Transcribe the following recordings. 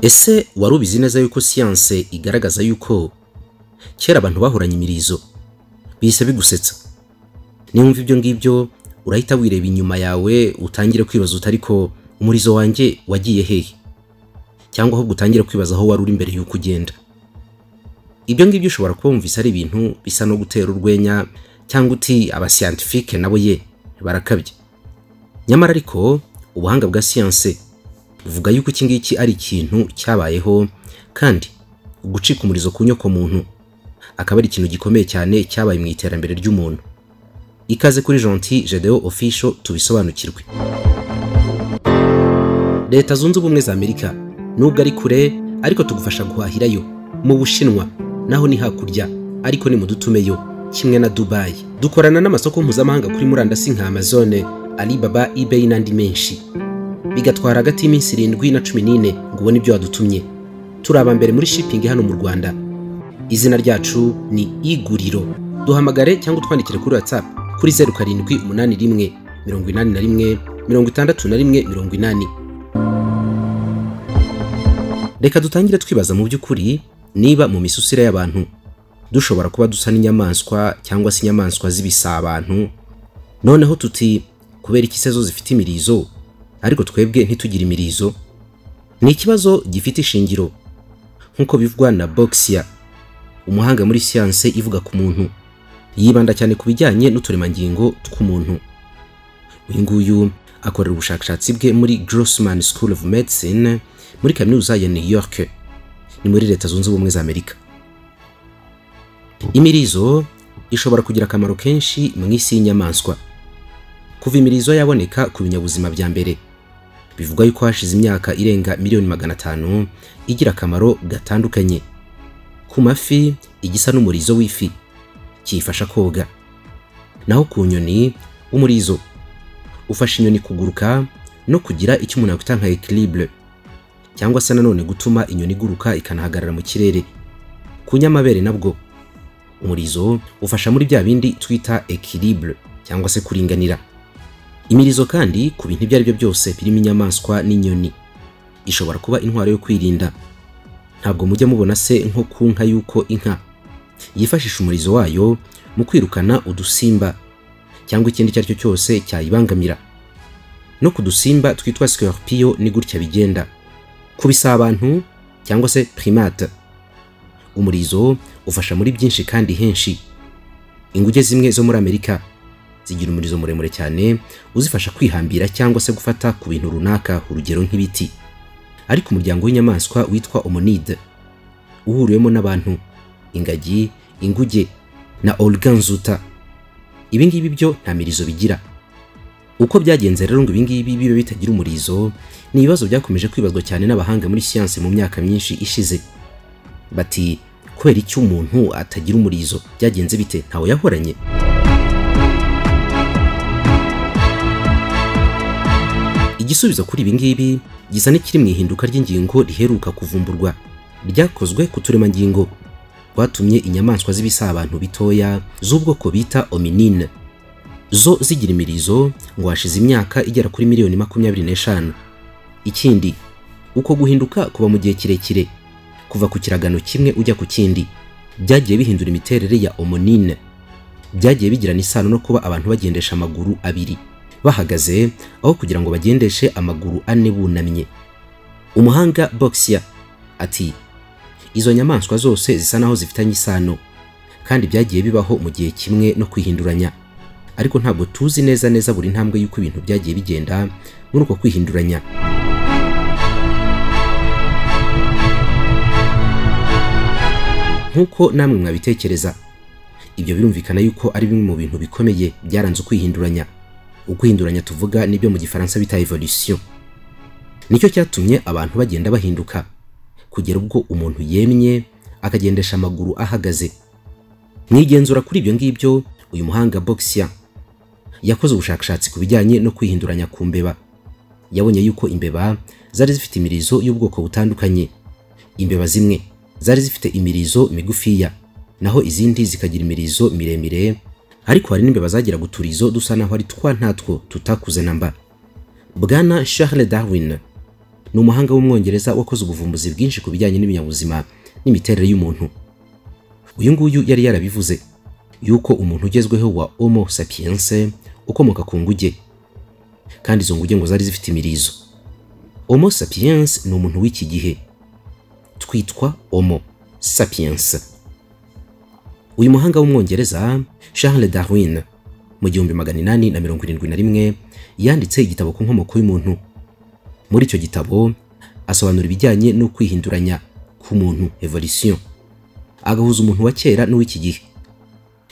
Ese wari ubizi neza yuko siyanse igaragaza yuko kera abantu bahoranye imirizo bihise bigusetsa nimba ibyo ngibyo urahita wireba inyuma yawe utangire kwibaza uti ariko umurizo wanjye wagiye hehe cyangwa ahubwo utangire kwibaza aho wari uri mbere y'uko ugenda ibyo ngibyo ushobora kuba wumvise ari ibintu bisa no gutera urwenya cyangwa uti abasiyantifike nabo ye barakabye nyamara ariko ubuhanga bwa siyanse buvuga yuko iki ngiki ari ikintu cyabayeho kandi gucika umurizo ku nyokomuntu akaba ari ikintu gikomeye cyane cyabaye mu iterambere ry'umuntu ikaze kuri jonti jedeo ofisho tubisobanukirwe leta zunze ubumwe za amerika nubwo ari kure ariko tugufasha guhahirayo mu bushinwa naho ni hakurya ariko ni mu dutumeyo kimwe na dubayi dukorana n'amasoko mpuzamahanga kuri murandasi nka amazone alibaba ebayi n'andi menshi bigatwara hagati y'iminsi irindwi na cumi n'ine ngo ubone ibyo wadutumye turi aba mbere muri shipingi hano mu rwanda izina ryacu ni iguriro duhamagare cyangwa utwandikire kuri watsapu kuri zeru karindwi umunani rimwe mirongo inani na rimwe mirongo itandatu na rimwe mirongo inani reka dutangire twibaza mu by'ukuri niba mu misusire y'abantu dushobora kuba dusa n'inyamaswa cyangwa se inyamaswa z'ibisa abantu noneho tuti kubera iki se zo zifite imirizo ariko twebwe ntitugire imirizo ni ikibazo gifite ishingiro nk'uko bivugwa na boxia umuhanga muri siyanse ivuga ku muntu yibanda cyane ku bijyanye n'uturemangingo tw'umuntu uyu nguyu akorera ubushakashatsi bwe muri grossman school of medicine muri kaminuza ya new york ni muri leta zunze ubumwe za amerika imirizo ishobora kugira akamaro kenshi mu isi y'inyamaswa kuva imirizo yaboneka ku binyabuzima bya mbere bivugwa yuko hashize imyaka irenga miliyoni magana atanu igira akamaro gatandukanye ku mafi igisa n'umurizo w'ifi kiyifasha koga naho ku nyoni umurizo ufasha inyoni kuguruka no kugira icyo umuntu yakwita nka ekiribure cyangwa se nanone gutuma inyoni iguruka ikanahagarara mu kirere ku nyamabere nabwo umurizo ufasha muri bya bindi twita ekiribure cyangwa se kuringanira imirizo kandi ku bintu ibyo ari byo byose birimo inyamaswa n'inyoni ishobora kuba intwaro yo kwirinda ntabwo mujya mubona se nko ku nka y'uko inka yifashisha umurizo wayo mu kwirukana udusimba cyangwa ikindi icyo ari cyo cyose cyayibangamira no ku dusimba twitwa scorpion ni gutya bigenda ku bisabantu cyangwa se primate umurizo ufasha muri byinshi kandi henshi inguge zimwe zo muri amerika zigira umurizo muremure cyane uzifasha kwihambira cyangwa se gufata ku bintu runaka urugero nk'ibiti ariko umuryango w'inyamaswa witwa omonide uhuriwemo n'abantu ingagi inguge na organzuta ibingibi byo nta mirizo bigira uko byagenze rero ngo ibingibi bibe bitagira umurizo ni ibibazo byakomeje kwibazwa cyane n'abahanga muri siyansi mu myaka myinshi ishize bati kubera icyo umuntu atagira umurizo byagenze bite ntawe yahoranye igisubizo kuri ibingibi gisa n'ikiri mu ihinduka ry'ingingo riheruka kuvumburwa ryakozwe ku turemangingo rwatumye inyamaswa z'ibisabantu bitoya z'ubwoko bita ominine zo zigira imirizo ngo hashize imyaka igera kuri miliyoni makumyabiri n'eshanu ikindi uko guhinduka kuba mu gihe kirekire kuva ku kiragano kimwe ujya ku kindi byagiye bihindura imiterere ya omonine byagiye bigirana isano no kuba abantu bagendesha amaguru abiri bahagaze aho kugira ngo bagendeshe amaguru ane bunamye umuhanga boxia ati izo nyamaswa zose zisa naho zifitanye isano kandi byagiye bibaho mu gihe kimwe no kwihinduranya ariko ntabwo tuzi neza neza buri ntambwe y'uko ibintu byagiye bigenda muri uko kwihinduranya nk'uko namwe mwabitekereza ibyo birumvikana yuko ari bimwe mu bintu bikomeye byaranze ukwihinduranya ukwihinduranya tuvuga nibyo mu gifaransa bita evolution nicyo cyatumye abantu bagenda bahinduka kugera ubwo umuntu yemye akagendesha amaguru ahagaze mwigenzura kuri ibyo ngibyo uyu muhanga boxia yakoze ubushakashatsi ku bijyanye no kwihinduranya ku mbeba yabonye yuko imbeba zari zifite imirizo y'ubwoko butandukanye imbeba zimwe zari zifite imirizo migufiya naho izindi zikagira imirizo miremire ariko hari n'imbeba zagira guturizo dusa naho ari twa ntatwo tutakuze na mba bwana charles darwin ni umuhanga w'umwongereza wakoze ubuvumbuzi bwinshi ku bijyanye n'ibinyabuzima n'imiterere y'umuntu uyu nguyu yari yarabivuze yuko umuntu ugezweho wa homo sapiens ukomoka ku nguge kandi izo nguge ngo zari zifite imirizo homo sapiens ni umuntu w'iki gihe twitwa homo sapiens uyu muhanga w'umwongereza charles darwin mu gihumbi magana inani na mirongo irindwi na rimwe yanditse igitabo ku nkomoko y'umuntu muri icyo gitabo asobanura ibijyanye no kwihinduranya k'umuntu evolution agahuza umuntu wa kera n'uw'iki gihe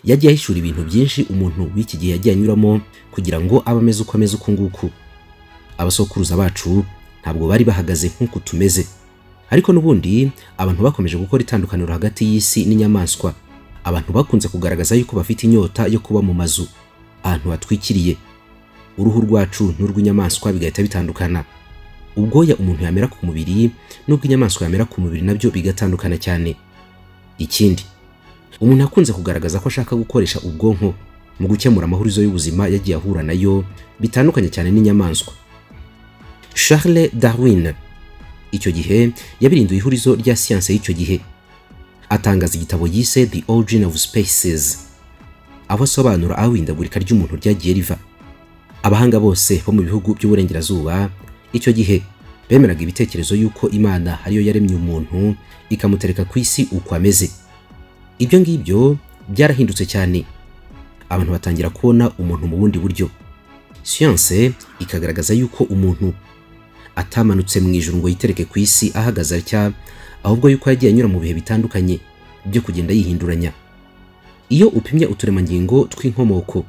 yagiye ahishyura ibintu byinshi umuntu w'iki gihe yagiye anyuramo kugira ngo abe ameze uko ameze uku nguku abasokuruza bacu ntabwo bari bahagaze nk'uku tumeze ariko n'ubundi abantu bakomeje gukora itandukaniro hagati y'isi n'inyamaswa abantu bakunze kugaragaza yuko bafite inyota yo kuba mu mazu ahantu hatwikiriye uruhu rwacu n'urw'inyamaswa bigahita bitandukana ubwoya umuntu yamera ku mubiri n'ubw'inyamaswa yamera ku mubiri nabyo bigatandukana cyane ikindi umuntu akunze kugaragaza ko ashaka gukoresha ubwonko mu gukemura amahurizo y'ubuzima yagiye ahura nayo bitandukanye cyane n'inyamaswa charles darwin icyo gihe yabirinduye ihurizo rya siyanse y'icyo gihe atangaza igitabo yise the origin of spaces aho asobanura aho ihindagurika ry'umuntu ryagiye riva abahanga bose bo mu bihugu by'uburengerazuba icyo gihe bemeraga ibitekerezo y'uko imana ariyo yaremye umuntu ikamutereka ku isi uko ameze ibyo ngibyo byarahindutse cyane abantu batangira kubona umuntu mu bundi buryo siyanse ikagaragaza yuko umuntu atamanutse mu ijuru ngo yitereke ku isi ahagaze atya ahubwo yuko yagiye anyura mu bihe bitandukanye byo kugenda yihinduranya iyo upimye uturemangingo tw'inkomoko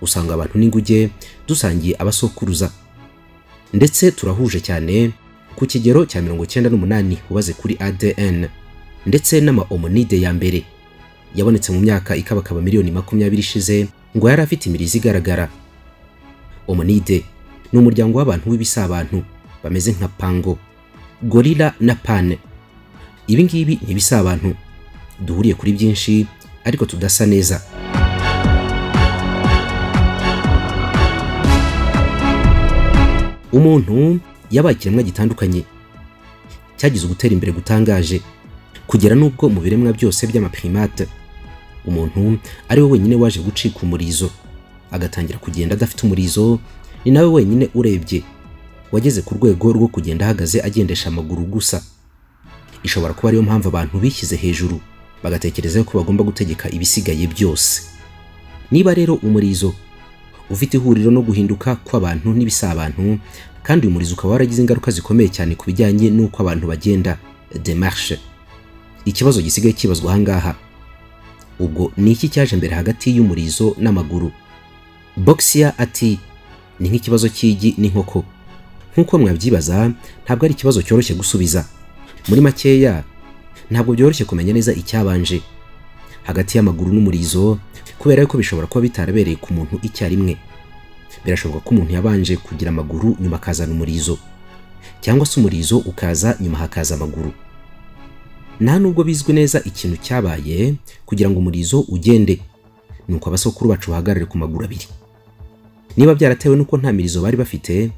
usanga abantu n'inguge dusangiye abasokuruza ndetse turahuje cyane ku kigero cya mirongo icyenda n'umunani ubaze kuri adn ndetse n'amaomonide ya mbere yabonetse mu myaka ikabakaba miliyoni makumyabiri ishize ngo yari afite imirizi igaragara omonide ni umuryango w'abantu w'ibisabantu bameze nka pango gorila na pane ibi ngibi ni ibisabantu duhuriye kuri byinshi ariko tudasa neza umuntu yabaye ikiremwa gitandukanye cyagize ugutera imbere gutangaje kugera n'ubwo mu biremwa byose by'amaprimate umuntu ari we wenyine waje gucika umurizo agatangira kugenda adafite umurizo ni nawe wenyine urebye wageze ku rwego rwo kugenda ahagaze agendesha amaguru gusa ishobora kuba ariyo mpamvu abantu bishyize hejuru bagatekereza ko bagomba gutegeka ibisigaye byose niba rero umurizo ufite ihuriro no guhinduka kw'abantu n'ibisabantu kandi uyu murizo ukaba waragize ingaruka zikomeye cyane ku bijyanye n'uko abantu bagenda demarche ikibazo gisigaye kibazwa ahangaha ubwo ni iki cyaje mbere hagati y'umurizo n'amaguru boxia ati ni nk'ikibazo cy'igi n'inkoko nk'uko mwabyibaza ntabwo ari ikibazo cyoroshye gusubiza muri makeya ntabwo byoroshye kumenya neza icyabanje hagati y'amaguru n'umurizo kubera ko bishobora kuba bitarabereye ku muntu icyarimwe birashoboka ko umuntu yabanje kugira amaguru nyuma akazana umurizo cyangwa se umurizo ukaza nyuma hakaza amaguru nta nubwo bizwi neza ikintu cyabaye kugira ngo umurizo ugende ni uko abasokuru bacu bahagarare ku maguru abiri niba byaratewe n'uko nta mirizo bari bafite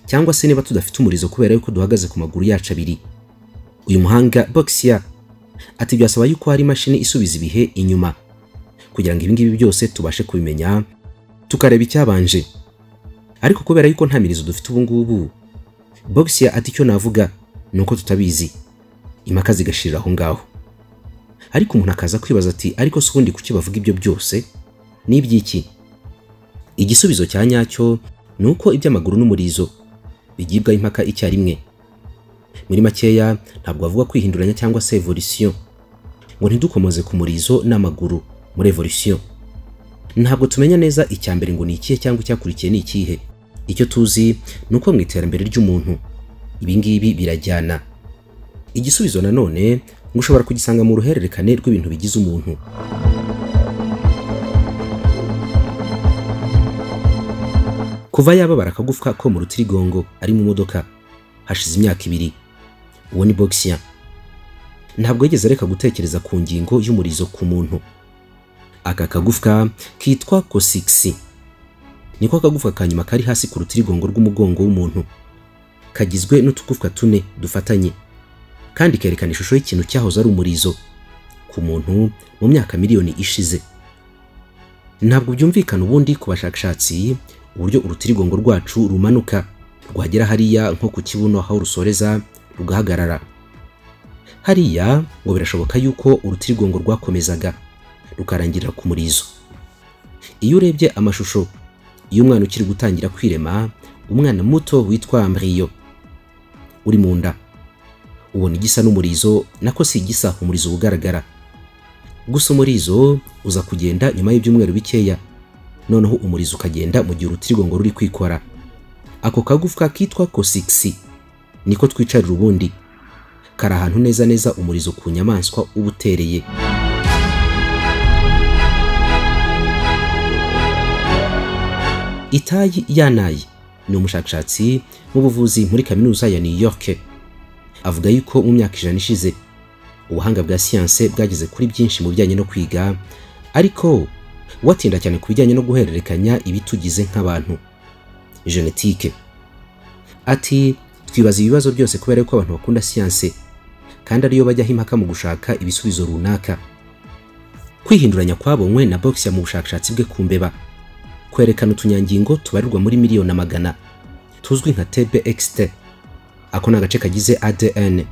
cyangwa se niba tudafite umurizo kubera yuko duhagaze ku maguru yacu abiri uyu muhanga boxia ati byasaba yuko hari imashini isubiza ibihe inyuma kugira ngo ibingibi byose tubashe kubimenya tukareba icyabanje ariko kubera yuko nta mirizo dufite ubu ngubu bogisiya ati icyo navuga ni uko tutabizi impaka zigashirira aho ngaho ariko umuntu akaza kwibaza ati ariko si ubundi kuki bavuga ibyo byose ni iby'iki igisubizo cya nyacyo ni uko iby'amaguru n'umurizo bigibwaho impaka icyarimwe muri makeya ntabwo bavuga kwihinduranya cyangwa se evolisiyo ngo ntidukomeze ku murizo n'amaguru muri evolution ntabwo tumenya neza icya mbere ngo ni ikihe cyangwa icyakurikiye ni ikihe icyo tuzi ni uko mu iterambere ry'umuntu ibi ngibi birajyana igisubizo nanone ngo ushobora kugisanga mu ruhererekane rw'ibintu bigize umuntu kuva yababara akagufwa ko mu rutirigongo ari mu modoka hashize imyaka ibiri uwo ni boxia ntabwo yigeze areka gutekereza ku ngingo y'umurizo ku muntu aka kagufwa kitwa kosigisi niko akagufwa ka nyuma kari hasi ku rutirigongo rw'umugongo w'umuntu kagizwe n'utugufwa tune dufatanye kandi kerekana ishusho y'ikintu cyahoze ari umurizo ku muntu mu myaka miliyoni ishize ntabwo byumvikana ubundi ku bashakashatsi uburyo urutirigongo rwacu rumanuka rwagera hariya nko ku kibuno aho rusoreza rugahagarara hariya ngo birashoboka yuko urutirigongo rwakomezaga rukarangirira ku murizo iyo urebye amashusho y'umwana ukiri gutangira kwirema umwana muto witwa mbiriyo uri mu nda ubona igisa n'umurizo nako si igisa umurizo ugaragara gusa umurizo uza kugenda nyuma y'ibyumweru bikeya noneho umurizo ukagenda mu gihe urutirigongo ruri kwikora ako kagufwa kitwa kosigisi niko twicarira ubundi kari ahantu neza neza umurizo ku nyamaswa uba utereye itayi yanayi ni umushakashatsi mu buvuzi muri kaminuza ya new york avuga yuko mu myaka ijana ishize ubuhanga bwa siyanse bwageze kuri byinshi mu bijyanye no kwiga ariko watinda cyane ku bijyanye no guhererekanya ibitugize nk'abantu genetike ati twibaza ibibazo byose kubera ko abantu bakunda siyanse kandi ariyo bajyaho impaka mu gushaka ibisubizo runaka kwihinduranya kwabonywe na boxia mu bushakashatsi bwe ku mbeba kwerekana utunyangingo tubarirwa muri miliyoni magana tuzwi nka tbxt ako ni agace kagize adn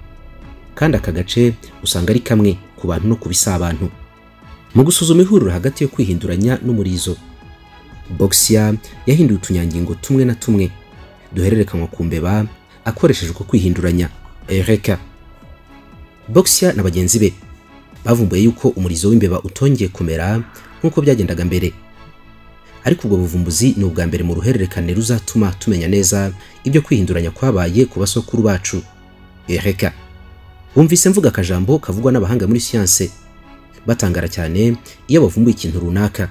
kandi aka gace usanga ari kamwe ku bantu no ku bisabantu mu gusuzuma ihuriro hagati yo kwihinduranya n'umurizo boxia yahinduye utunyangingo tumwe na tumwe duhererekanywa ku mbeba akoresheje uko kwihinduranya ereka boxia na bagenzi be bavumbuye yuko umurizo w'imbeba utongeye kumera nk'uko byagendaga mbere ariko ubwo buvumbuzi ni ubwa mbere mu ruhererekane ruzatuma tumenya neza ibyo kwihinduranya kwabaye ku basokuru bacu ereka wumvise mvuga akajambo kavugwa n'abahanga muri siyanse batangara cyane iyo bavumbuye ikintu runaka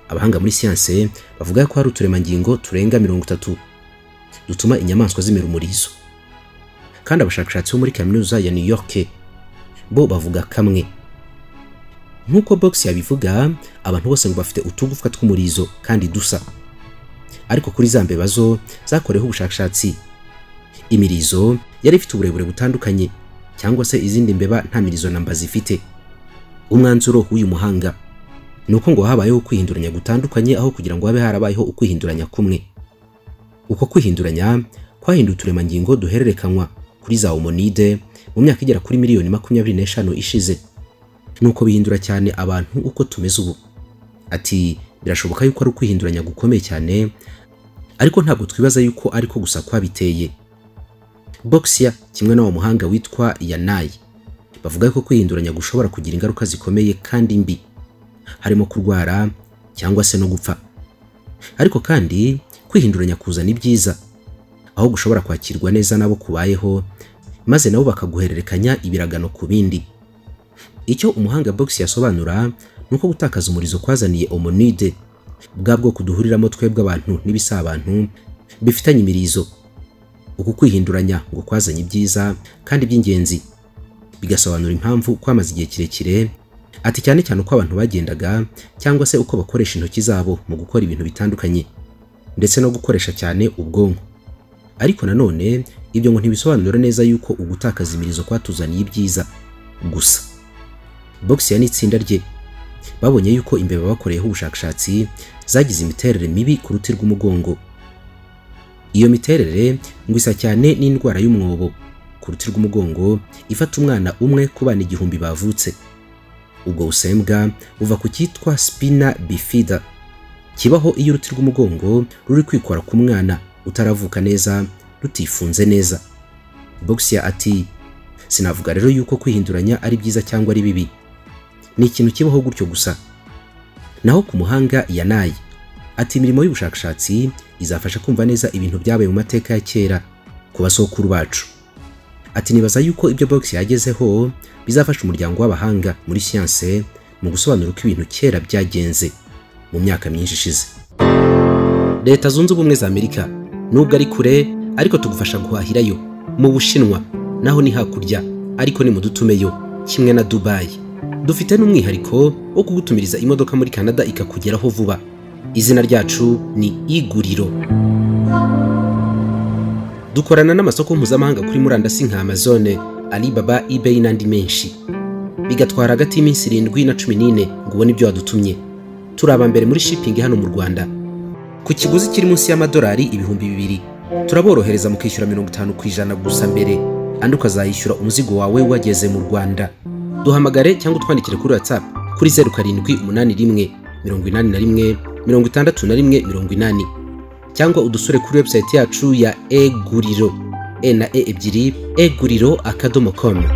abahanga muri siyanse bavuga ko hari uturemangingo turenga mirongo itatu dutuma inyamaswa zimera umurizo kandi abashakashatsi bo muri kaminuza ya new york bo bavuga kamwe nk'uko box yabivuga abantu bose ngo bafite utugufwa tw'umurizo kandi dusa ariko kuri za mbeba zo zakoreweho ubushakashatsi imirizo yari ifite uburebure butandukanye cyangwa se izindi mbeba nta mirizo namba zifite umwanzuro w'uyu muhanga ni uko ngo habayeho kwihinduranya gutandukanye aho kugira ngo habe harabayeho ukwihinduranya kumwe uko kwihinduranya kwahinduye uturemangingo duhererekanywa kuri za homonide mu myaka igera kuri miliyoni makumyabiri n'eshanu ishize nuko bihindura cyane abantu uko tumeze ubu ati birashoboka yuko ari ukwihinduranya gukomeye cyane ariko ntabwo twibaza yuko ariko gusa kwabiteye boxia kimwe n'uwo muhanga witwa yanayi bavuga ko kwihinduranya gushobora kugira ingaruka zikomeye kandi mbi harimo kurwara cyangwa se no gupfa ariko kandi kwihinduranya kuzana ibyiza aho gushobora kwakirwa neza n'abo kubayeho maze nabo bakaguhererekanya ibiragano ku bindi icyo umuhanga box yasobanura ni uko gutakaza umurizo kwazaniye omonide bwa bwoko duhuriramo twebwe abantu n'ibisabantu bifitanye imirizo uku kwihinduranya ngo kwazanye ibyiza kandi by'ingenzi bigasobanura impamvu kwamaze igihe kirekire ati cyane cyane uko abantu bagendaga cyangwa se uko bakoresha intoki zabo mu gukora ibintu bitandukanye ndetse no gukoresha cyane ubwonko ariko nanone ibyo ngo ntibisobanura neza yuko ugutakaza imirizo kwatuzaniye ibyiza gusa boxia n'itsinda rye babonye yuko imbeba bakoreyeho ubushakashatsi zagize imiterere mibi ku ruti rw'umugongo iyo miterere ngo isa cyane n'indwara y'umwobo ku ruti rw'umugongo ifata umwana umwe ku bana igihumbi bavutse ubwo busembwa buva ku cyitwa spina bifida kibaho iyo uruti rw'umugongo ruri kwikora ku mwana utaravuka neza rutifunze neza boxia ati sinavuga rero yuko kwihinduranya ari byiza cyangwa ari bibi ni ikintu kibaho gutyo gusa naho ku muhanga yanayi ati imirimo y'ubushakashatsi izafasha kumva neza ibintu byabaye mu mateka ya kera ku basokuru bacu ati nibaza yuko ibyo box yagezeho bizafasha umuryango w'abahanga muri siyanse mu gusobanura uko ibintu kera byagenze mu myaka myinshi ishize leta zunze ubumwe za amerika nubwo ari kure ariko tugufasha guhahirayo mu bushinwa naho ni hakurya ariko ni mu dutumeyo kimwe na dubayi dufite n'umwihariko wo kugutumiriza imodoka muri canada ikakugeraho vuba izina ryacu ni iguriro dukorana n'amasoko mpuzamahanga kuri murandasi nka amazone alibaba ebayi n'andi menshi bigatwara hagati y'iminsi irindwi na cumi n'ine ngo ubone ibyo wadutumye turi aba mbere muri shipingi hano mu rwanda ku kiguzi kiri munsi y'amadolari ibihumbi bibiri turaborohereza mu kwishyura mirongo itanu ku ijana gusa mbere andi ukazayishyura umuzigo wawe wageze mu rwanda duhamagare cyangwa utwandikire kuri whatsapp kuri zeru karindwi umunani rimwe mirongo inani na rimwe mirongo itandatu na rimwe mirongo inani cyangwa udusure kuri website yacu ya eguriro e na e ebyiri eguriro akadomo komu